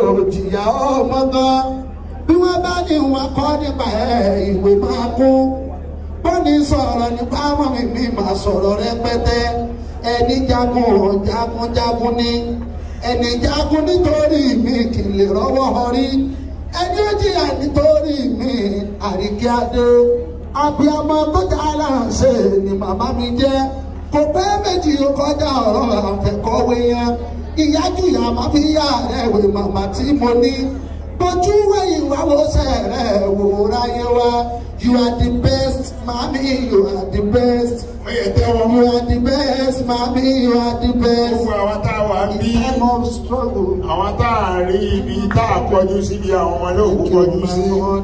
òjìyà ọmọ gan bí wọ́n bá ní wọn kọ́ nípa ẹ̀ ìwé máa kú bọ́ni sọ̀rọ̀ nípa ọmọ mi mi máa sọ̀rọ̀ rẹpẹtẹ ẹni jagun jagun jagun ni ẹni jagun nítorí mi kì í lè rọ́wọ́ họrí ẹni ó jìyà nítorí mi àríkí adé abiyamọ tó jà láǹṣẹ ni màmá mi jẹ́ kò pẹ́ méjì ó kọjá ọ̀rọ̀ àfẹ́kọ̀wé yẹn ìyájú ìyá máa fi yá rẹ̀ wé màmá tí mo ní bójú wẹ̀yìn wá wo sẹ̀rẹ̀ wò ráyé wá you are the best mami you are the best ó yẹ tẹ́wọ́ you are the best mami you are the best gbogbo àwọn tá a wà ń bí time of struggle. àwọn tá a rí ibi tá a kọjú síbi àwọn ọmọ olóòkú kọjú sí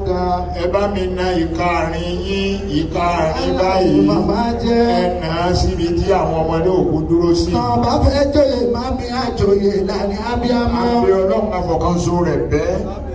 ẹ bá mi na ìka àárín yín ìka àárín báyìí Màmá jẹ́. ẹ nà á síbi tí àwọn ọmọ olóòkú dúró sí. Tọ́ bá fẹ́ joyè mami àjòyè lànà abiyamọ. àbí ọlọ́run afọkànso rẹ̀ bẹ́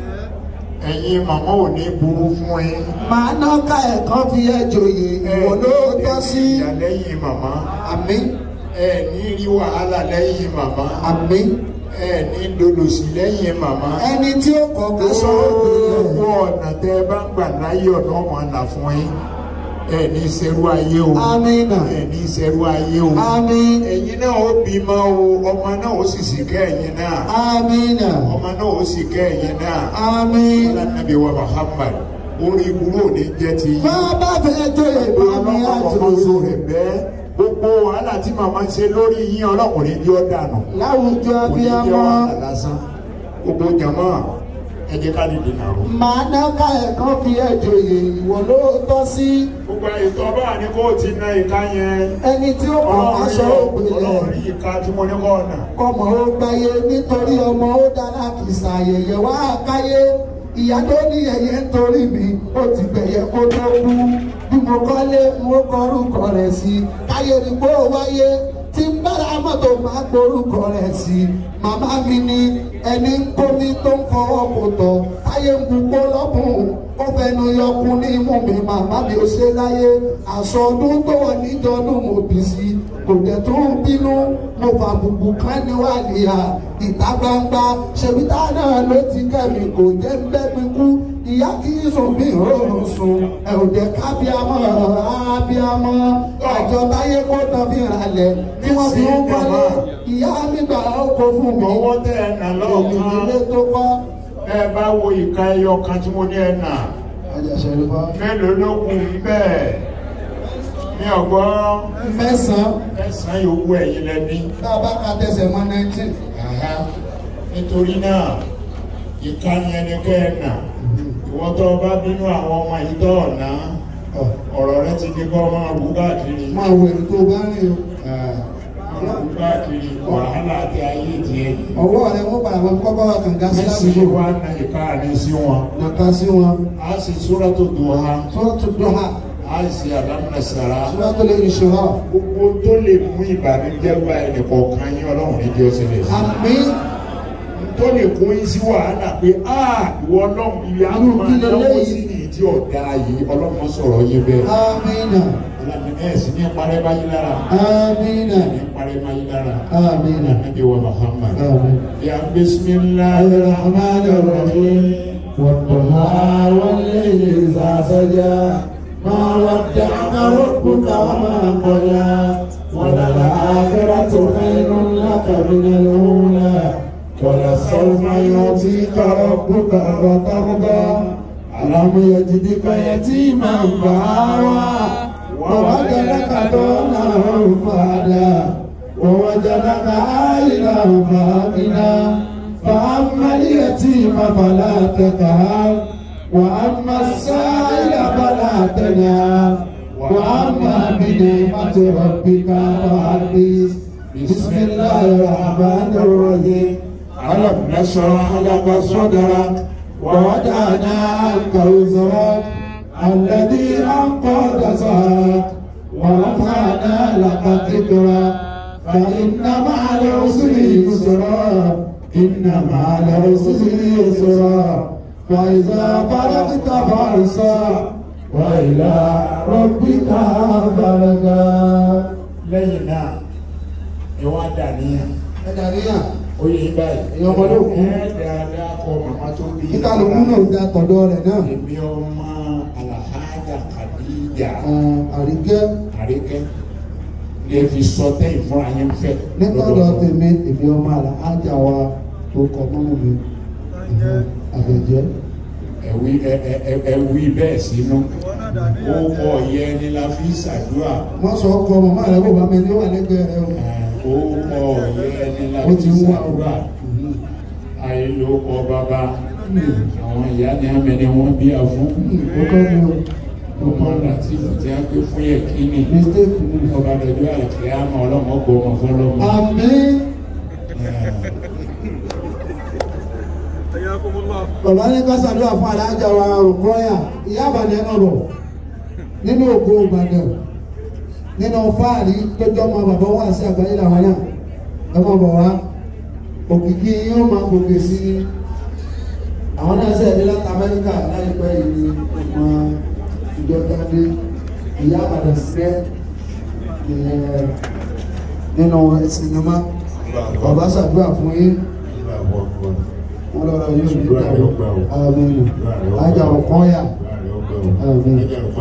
ẹ̀yin màmá ò ní burú fún yín. Màá ná ká ẹ̀kan fi ẹ joyè ìwọ ló tọ́ sí. ìyá lẹ́yìn màmá Àmín ẹ ní rí wàhálà lẹ́yìn màmá àmín. ẹ ní dolòsì lẹ́yìn màmá. Ẹni tí ó kọ̀ ká sọ̀rọ̀ gbìyànjú. gbogbo ọ̀nà tẹ́ ẹ bá ń gbà láyé ọ̀nà ọmọ àná fún yín ẹ ní sẹ́rú ayé o Amínà. ẹ ní sẹ́rú ayé o Àmín. ẹ̀yin náà ó bímọ o ọmọ náà ó sì sì kẹ́ ẹ̀yin náà Amínà. ọmọ náà ó sì kẹ́ ẹ̀yin náà Àmín. alánàbí wa Muhammad orí ìwúrò ní jẹ́ ti yín Bá bá fẹ́ joyè mami ọlọ́mọkọ̀ọ́sọ àjòyè. rẹ̀ bẹ́ẹ̀ gbogbo wàhálà tí màmá ṣe lórí yín ọlọ́kùnrin ní ọ́ dànù Láwùjọ kò ní jẹ́ abiyamọ. wàhálà lásán gbogbo jàmọ́ ẹ jẹ́ ká lè dènà rò. Màá ná ká ẹ̀kan fi ẹ joyè ìwọ ló tọ́ sí. gbogbo ètò ọba ní kó ti na ìka yẹn Ẹni tí ó kọ̀ ká sọ̀rọ̀ gbìyànjú. ọlọ́run rí ìka tí mo ní kọ́ ọ̀nà. kọmọ ó gbáyé nítorí ọmọ ó dáná kì í ṣàyẹyẹ wá káyé ìyá tó ní ẹyẹ nítorí mi ó ti gbẹ̀yẹ kó tó kú bí mo kọ́lé mo kọrúkọ rẹ̀ sí káyé ni kó wáyé tí ń bára mọ́tò máa gborúkọ rẹ̀ sí màmá mi ni ẹni ń kómi tó ń fọwọ́ kò tọ̀ táyé ń gbogbo lọ́kùn ó fẹnu yọkun ní imú mi màmá mi ò ṣe láyé aṣọ ọdún tó wọ̀ níjọ́dún mo bì sí kò dẹ̀ tó ń bínú mo fà bùbù kan níwájú ìta gbangba ṣèbí tá náà ló ti kẹ́mi kò jẹ́ ń bẹ́ mi kú ìyá kì í sùn bí òórùn sùn ẹ ò jẹ́ kábíámọ́ ábíámọ́ àjọ táyé kó tán fi ralẹ̀ tí wọ́n fi ń kọ́lé ìyá mi gbà ó kó fún mi ọwọ́ tẹ ẹ nà òmìnir lọ́ọ̀kan ilé tó kọ́. ẹ bá wo ìka ẹyọ kan tí mo ní ẹ nà mélòó ló kù bẹ́ẹ̀ ní ọgbọ́n mẹ́sàn-án ẹ̀sán yòówù ẹ̀yin lẹ́ni. tá a bá ka tẹsẹ̀ mọ́ nineteen. Àhá. nítorí náà ìkànnì ẹni kẹ́ ẹ nà ìwọ́n tó bá bínú àwọn ọmọ yìí tó ọ̀nà ọ̀rọ̀ rẹ ti di kọ́ máa rú káàkiri máa wọ èrò tó bá rìn o. máa rú káàkiri wàhálà àti ayé tiẹ̀ ọwọ́ rẹ̀ wọ́n padà wọ́n kọ́ bá wa kànga sí mẹ́sì ládùúgbò. wá na ìkànnì sí wọn nàka sí wọn. a sì súra tó dùn ha sọ́ọ̀tù dọ́hà a sì àdámúnà sàrà sọ́ọ̀tù lè ní ṣòro. gbogbo tó lè mú ìbànújẹ́ bá ẹnì kọ̀ọ̀kan yín ọlọ́run ní jẹ́ ọ̀sẹ̀ lè sí. àmì tó lè kó yín sí wàhálà pé a ìwọ ọlọ́run ibi àwọn Irú máa kí náwó leléyìí? sí ní ìdí ọ̀dà yìí ọlọ́run sọ̀rọ̀ yín bẹ́ẹ̀. àmìnà ọlọ́run ẹ̀ sì ní parẹ́ báyìí lára àmìnà ní parẹ́ báyìí lára. àmìnà. Nabi wa Muhammad. آمين. Ya bismillahirrahmanirrahim. والضحى والليل إذا سجى ما ودعك ربك وما قلى وللآخرة خير لك من الأولى ولسوف يعطيك ربك فترضى ألم يجدك يتيما فآوى ووجدك ضالا فهدى ووجدك عائلا فأغنى فأما اليتيم فلا تقهر وأما السائل فلا تنهر وأما بنعمة ربك فحدث بسم الله الرحمن الرحيم ألم نشرح لك صدرك ووضعنا عنك وزرك الذي أنقض ظهرك ورفعنا لك ذكرك فإن مع العسر يسرا إن مع العسر يسرا فإذا فرغت فانصب وإلى ربك فارغب lẹ́yìn náà ni wọ́n á dà níyàn Ẹ̀dàríyàn, ó yẹ báyìí. Èèyàn ọmọdé òkú. ẹ dáadáa tó bí kíkálukú náà da tọ̀dọ̀ rẹ̀ náà èmi ọmọ alahajà kàdíjà àrígẹ́ àríkẹ́ lè fi sọ tẹ́yìn fúnra yín fẹ́ nítọ̀dọ̀ tèmi èmi ọmọ àlàájá wa tó kọ mọ́mú mi àbẹ̀jẹ́ ẹ̀wí ẹ- ẹ- ẹ- ẹ̀wí bẹ́ẹ̀ sínú ó kọ yẹ ni la fi ṣàdúrà wọ́n sọ ọkọ màmá rẹ̀ bó bá mi ní wà lẹ́gbẹ̀ẹ́ rẹ̀ o. ó kọ yẹ ni la ó ti fi ń wá o. ṣàdúrà ayé ló kọ bàbá àwọn ìyá ni àmì ni wọ́n bí a fún ó kọ́ mi o. ọmọ láti tí a gbé fún yẹ kíni mistake ni. ọba dọjọ́ àlùkìyà àmọ́ ọlọ́mọ gbọ́ ọmọ fọlọ́mọ. àmín. bàbá ní ká ṣàdúrà fún alájà wa rògbòyà ìyá àbàdàn náà rọ̀ nínú ògo ìbàdàn nínú fáàrí tó jọmọ bàbá wà sí àgbáyé làwọn náà ẹ mọ̀ bọ̀ wá òkìkí yóò máa gòkè sí i àwọn náà ṣe ní láti amẹ́ríkà láìpẹ́ yìí ni ọmọ ìjọba dé ìyá àbàdàn sílẹ̀ ìyẹn nínú sinimá bàbá ṣàdúrà fún yín wọn lọ́rọ̀ yóò ní ìgbà àmín ajá ọ̀kan yà Àmín.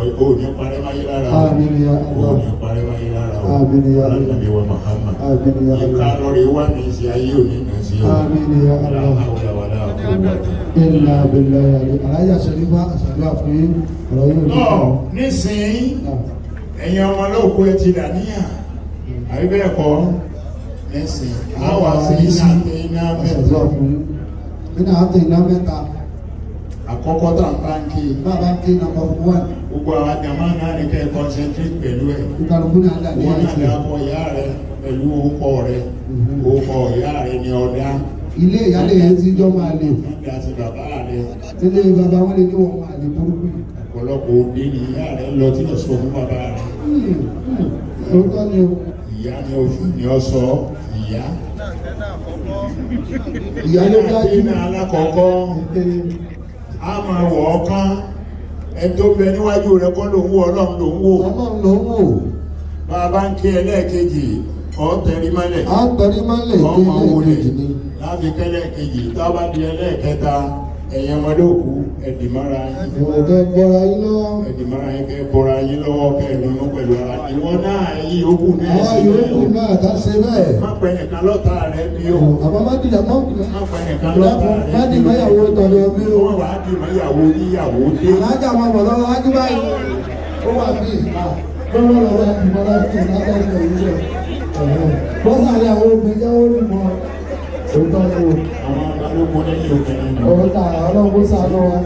Àmín ya Allah. Àmín ya Allah. Àmín ya Allah. Àmín ya Allah. ilà abẹ́lẹ̀ yàrá alájà sẹ́rífà àṣàdúrà fún yín ọ̀rọ̀ yóò ní ìgbà náà nísìnyí ẹ̀yin ọmọ olóòkú ẹ ti dàníyàn àbí bẹ́ẹ̀ kọ́ nísìnyí àwọn àti iná iná àṣàdúrà mẹ́ta fún yín nínú àti iná mẹ́ta àkọ́kọ́ tá n bá ń kí bàbá ń ké nàmbà fún wà gbogbo àwọn àjàmá náà ní kẹ́ ẹ concentrate pẹ̀lú ẹ̀ ìkàlùkù náà dà ní wọ́n náà àti dákọ̀ ìyá rẹ pẹ̀lú orúkọ rẹ orúkọ ìyá rẹ ní ọ̀dá ilé ìyálé yẹn ti jọ máa lè nígbà tí bàbá rẹ ilé bàbá wọn lè ní wọn máa lè burúkú ọ̀pọ̀lọpọ̀ òde ní ìyá rẹ lọ tí lọ sọ fún bàbá rẹ lóòótọ́ ni o ìyá ni oṣù ni ọ sọ ìyá. ìyá ló dájú Ìyá alákọ̀ọ́kọ́ a máa wọ̀ ọ́ kán ẹni tó bẹ níwájú rẹ kọ́ ló ń wò ọlọ́run ló ń wò ọlọ́run ló ń wò bá a bá ń ké ẹlẹ́ẹ̀kejì ọ̀ tẹ̀rí mọ́lẹ̀ á tẹrí máa ń lè ọ̀ dé máa ilé wọlé ìkejì ni láti kẹ́lẹ́ẹ̀kejì tá a bá di ẹlẹ́ẹ̀kẹta ẹ̀yẹ ọmọdé òkú ẹ̀dìmọ́ra yín ìwọ̀n kẹ́ gbọ́ra yín lọ ẹ̀dìmọ́ra yín kẹ́ bọ́ra yín lọ́wọ́ kẹ́ ẹ̀dùnú pẹ̀lú ara ìwọ náà yí òkú náà àwọn sí yòókù náà ká ṣe bẹ́ẹ̀ má pẹ́ nìkan lọ́ta rẹ bí o àbá má dìjà mọ́ má pẹ́ nìkan lọ́ta rẹ má dì máyàwó tọ̀dọ̀ mi o wọ́n wàá dì mọ́yàwó níyàwó dé. alájà máa bọ̀ lọ́wọ́ wájú báyìí ó wà bí ìta tó wọ́n lọ wá ìmọ̀ láti lábẹ́ ìgbà yìí rẹ̀ bọ́sà ni àwọn obìnrin jẹ́ orí mọ́ òótọ́ ni o àwọn balógun nínú obìnrin náà. ọ̀rọ̀ ta ọlọ́run kó sànú wa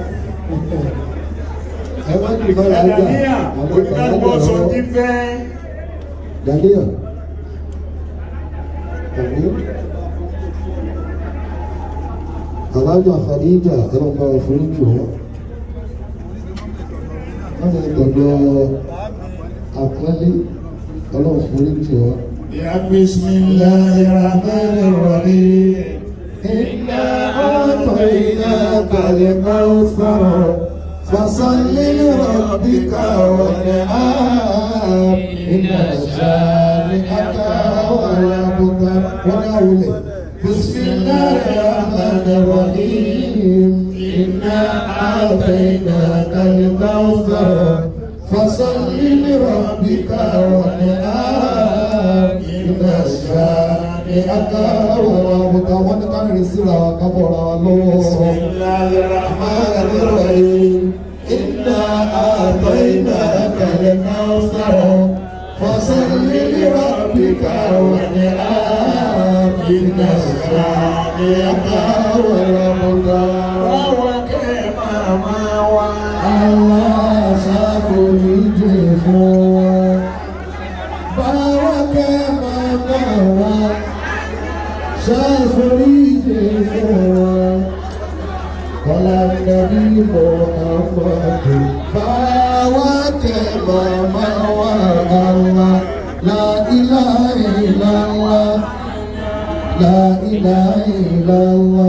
ẹ má dì mọ́ lájà Ẹ̀dàníyà oníkàlùkọ́ sọ ní fẹ́. Daniel tàbí alájà Khadija ẹlọ́gbà ìforíjì wọn wọ́n ti tọ̀dọ̀ àpẹẹlẹ ọlọ́run foríjì wọn. Ya bismillahir rahmanir rahim. إنا أعطيناك الكوثر فصل لربك وانحر إن شانئك هو الأبتر ونولي بسم الله الرحمن الرحيم إنا أعطيناك الكوثر فصل لربك وانحر إن شانئك هو الأبتر ونقرر سورة كبر الله Bismillahir الرحمن الرحيم إنا أعطيناك الكوثر فصل لربك وانحر إن شانئك هو الأبتر Àwọn kẹ́ máa máa wá. Allah ṣàforíjì fún wa. Báwa kẹ́ màmá wa, ṣàforíjì fún wa. Kọ́lá nàbí Muhammadu. Báwa kẹ́ màmá wa, Allah. La ilaha illallah. La ilaha illallah.